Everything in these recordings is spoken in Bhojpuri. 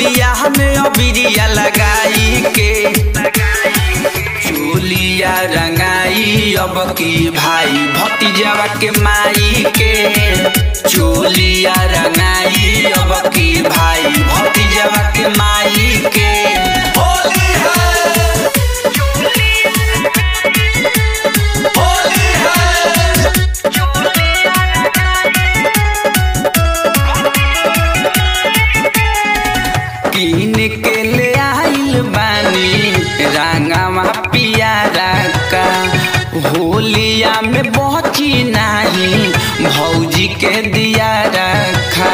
गलिया में अबिरिया लगाई के चोलिया रंगाई अब की भाई भतीजावा के माई के चोलिया रंगाई अब की भाई भतीजावा के माई के होली है होली है कीन के ले आइल बानी रंगावा पियारा का होलिया में बची नहीं भौजी के दिया रखा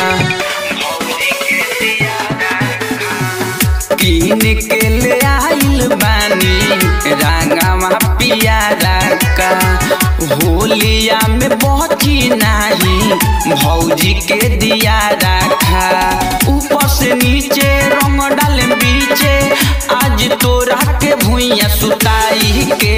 कीन के ले आइल बानी रंगावा पियारा का होलिया में बची नहीं भौजी के दिया रखा ऊपर से नीचे रंग डाले बीचे आज तोरा के भुइया सुताई के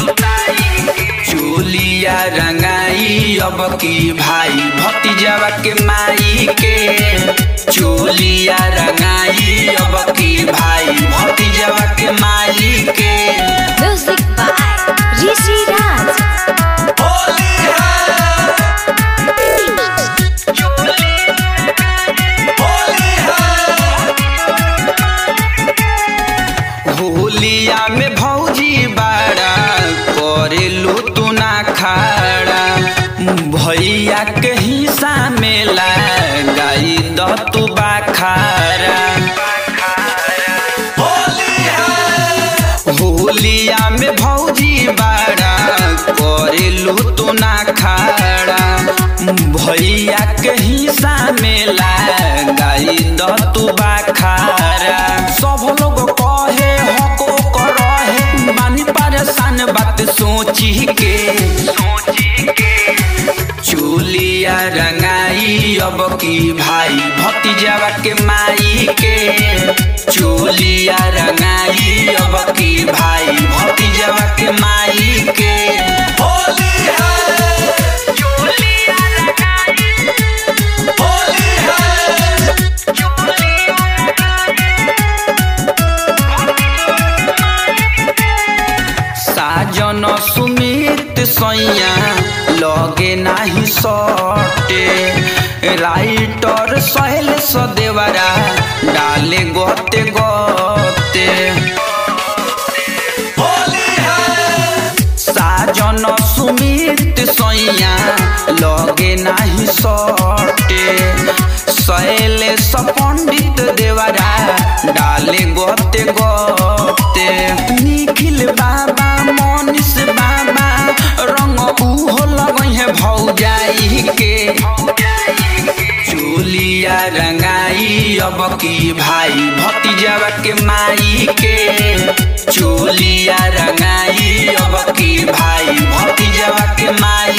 चोलिया रंगाई अब की भाई भतीजावा के माई के चोलिया रंगाई अब की भाई भतीजावा के माई के Music by Rishi Raj. Holi है होली है होलिया में भौजी बाड़ा करेलू तू ना खाड़ा भैया के हिस्सा में लगाई द तू बाखारा होली है होलिया में भौजी बाड़ा करेलू तू ना खाड़ा भैया के हिस्सा में लगाई द तू बाखारा सब लोग कहे हको करहे बानी परेशान बात सोची के चोलिया रंगाई अब की भाई भतीजावा के माई के चोलिया रंगाई अब की भाई भतीजावा के माई के होली है होली है साजन सुमित सैया लगे नाही सटे राइटर सहल सदेवरा डाले गोते गोते होली है साजन सुमित सैया लगे नाही सटे सैले पंडित देवरा डाले गोते गोते निखिल बाबा मनीष बाबा रंग उहो लगई है भौजाई के चोलिया रंगाई अब की भाई भतीजावा के माई के चोलिया रंगाई अब की भाई भतीजावा के माई